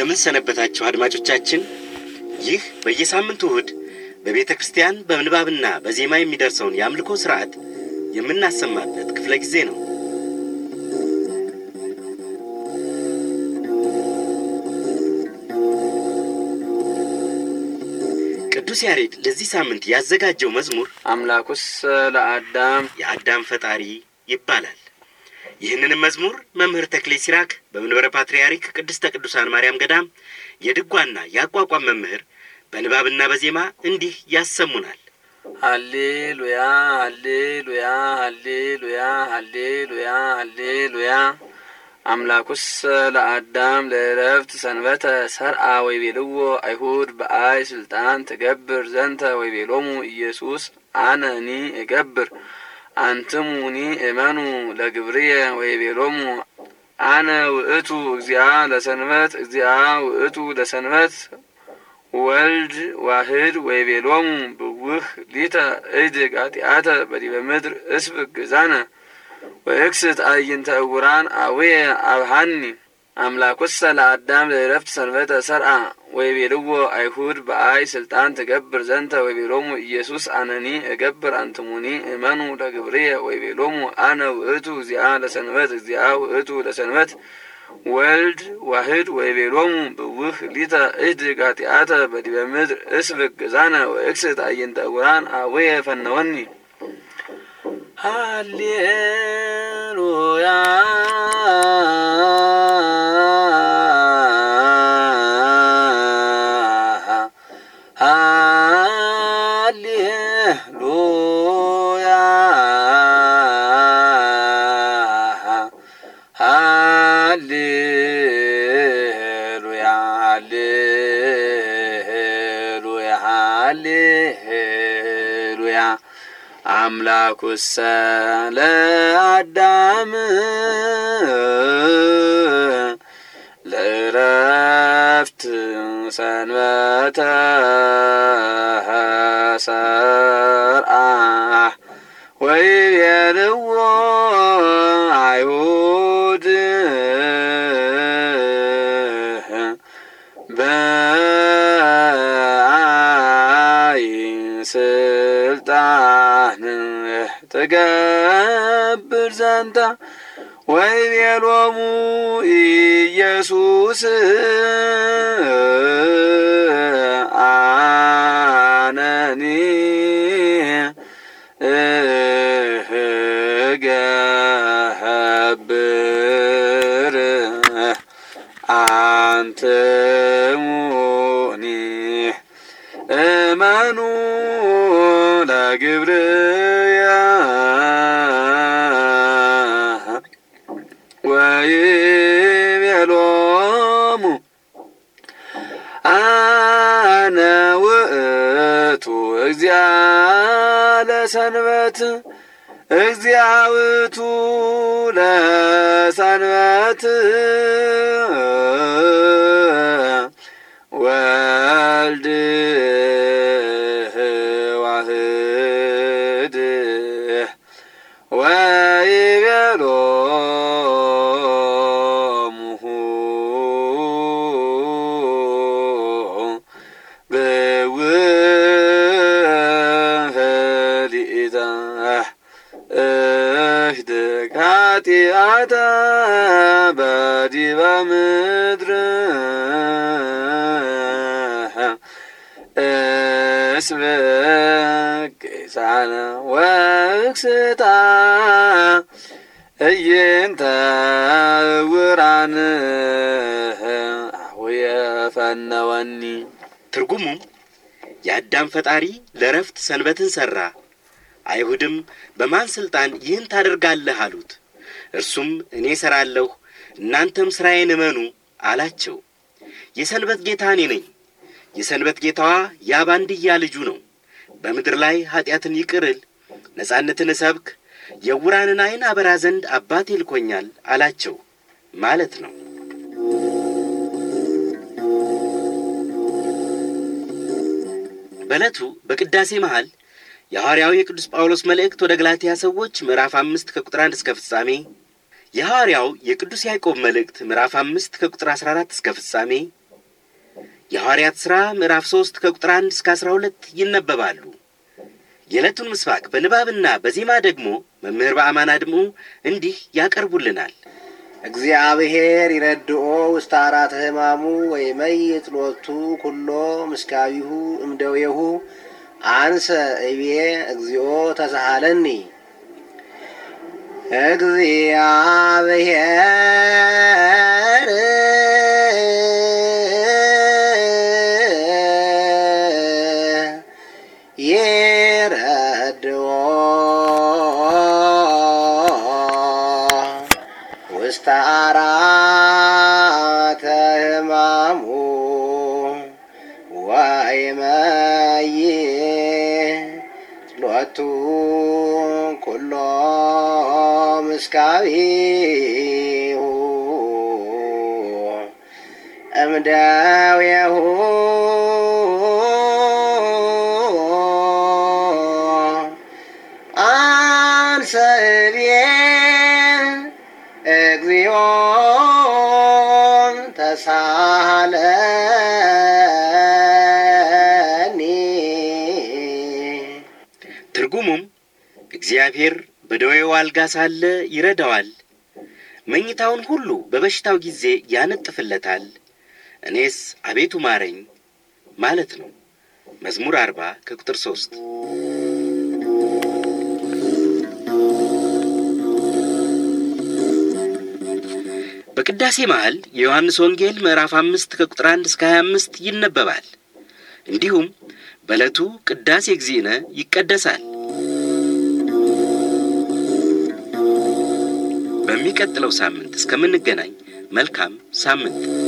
እንደምን ሰነበታችሁ አድማጮቻችን። ይህ በየሳምንቱ እሁድ በቤተ ክርስቲያን በምንባብና በዜማ የሚደርሰውን የአምልኮ ሥርዓት የምናሰማበት ክፍለ ጊዜ ነው። ቅዱስ ያሬድ ለዚህ ሳምንት ያዘጋጀው መዝሙር አምላኩስ ለአዳም የአዳም ፈጣሪ ይባላል። ይህንንም መዝሙር መምህር ተክሌ ሲራክ በመንበረ ፓትርያርክ ቅድስተ ቅዱሳን ማርያም ገዳም የድጓና የአቋቋም መምህር በንባብና በዜማ እንዲህ ያሰሙናል። ሃሌሉያ ሃሌሉያ ሃሌሉያ ሃሌሉያ ሃሌሉያ አምላኩስ ለአዳም ለእረፍት ሰንበተ ሰርአ ወይቤልዎ አይሁድ በአይ ስልጣን ትገብር ዘንተ ወይቤሎሙ ኢየሱስ አነኒ እገብር አንትሙኒ እመኑ ለግብርየ ወይቤሎሙ አነ ውእቱ እግዚአ ለሰንበት እግዚአ ውእቱ ለሰንበት ወልድ ዋህድ ወይቤሎሙ ብውህ ሊተ እድ ቃጢአተ በዲበ ምድር እስብክ ግዛነ ወእክስት አዕይንተ እውራን አውየ አብሃኒ አምላኩሰ ለአዳም ለእረፍት ሰንበተ ሰርአ ወይቤልዎ አይሁድ በአይ ስልጣን ትገብር ዘንተ ወይቤሎሙ ኢየሱስ አነኒ እገብር አንትሙኒ እመኑ ለግብርየ ወይቤሎሙ አነ ውእቱ እግዚአ ለሰንበት እግዚአ ውእቱ ለሰንበት ወልድ ዋህድ ወይቤሎሙ ብውህ ሊተ እድ ጋጢአተ በዲበ ምድር እስብክ ግዛነ ወእክስት አዕይንተ እውራን አውየ ፈነወኒ ሃሌሉያ ሃሌሉያ ሃሌሉያ ሃሌሉያ ሃሌሉያ አምላኩሰ ለአዳም ለእረፍት ሰንበተ ሰርአ ወይቤልዎ አይሁድ በአይ ስልጣን ትገብር ዘንተ ወይቤሎሙ ኢየሱስ አነኒ እገብር አንትሙኒ እመኑ ለግብርየ ወይቤሎሙ አነ ውእቱ እግዚአ ለሰንበት እግዚአ ውእቱ ለሰንበት ወልድ ዋህድ ወይቤሎሙ ብውህ ሊእተ እህድ ኃጢአተ በዲበ ምድር እስብክ ጌሳነ ወእክስታ እይንተ ውራን አሁየ ፈነወኒ ትርጉሙም የአዳም ፈጣሪ ለረፍት ሰንበትን ሠራ፣ አይሁድም በማን ሥልጣን ይህን ታደርጋለህ አሉት። እርሱም እኔ እሠራለሁ፣ እናንተም ሥራዬን እመኑ አላቸው። የሰንበት ጌታ እኔ ነኝ። የሰንበት ጌታዋ ያ ባንድያ ልጁ ነው። በምድር ላይ ኀጢአትን ይቅርል፣ ነጻነትን እሰብክ፣ የዕውራንን ዐይን አበራ ዘንድ አባቴ ልኮኛል አላቸው ማለት ነው። በዕለቱ በቅዳሴ መሃል የሐዋርያው የቅዱስ ጳውሎስ መልእክት ወደ ገላትያ ሰዎች ምዕራፍ አምስት ከቁጥር አንድ እስከ ፍጻሜ፣ የሐዋርያው የቅዱስ ያዕቆብ መልእክት ምዕራፍ አምስት ከቁጥር አስራ አራት እስከ ፍጻሜ፣ የሐዋርያት ሥራ ምዕራፍ ሦስት ከቁጥር አንድ እስከ አሥራ ሁለት ይነበባሉ። የዕለቱን ምስባክ በንባብና በዜማ ደግሞ መምህር በአማን አድሙ እንዲህ ያቀርቡልናል። እግዚአብሔር ይረድኦ ውስተ አራተ ሕማሙ ወይመይጥ ሎቱ ኩሎ ምስካቢሁ እምደዌሁ አንሰ እቤ እግዚኦ ተሳሃለኒ እግዚአብሔር ይረድኦ ውስተ አራተ ሕማሙ ወይመይጥ ሎቱ ኩሎ ምስካቢሁ እምደዌሁ አንሰ እቤ እግዚኦ ተሳሃለኒ ትርጉሙም እግዚአብሔር በደዌው አልጋ ሳለ ይረዳዋል፣ መኝታውን ሁሉ በበሽታው ጊዜ ያነጥፍለታል፣ እኔስ አቤቱ ማረኝ ማለት ነው። መዝሙር አርባ ከቁጥር ሦስት በቅዳሴ መሃል የዮሐንስ ወንጌል ምዕራፍ አምስት ከቁጥር አንድ እስከ ሀያ አምስት ይነበባል። እንዲሁም በዕለቱ ቅዳሴ እግዚእነ ይቀደሳል። በሚቀጥለው ሳምንት እስከምንገናኝ መልካም ሳምንት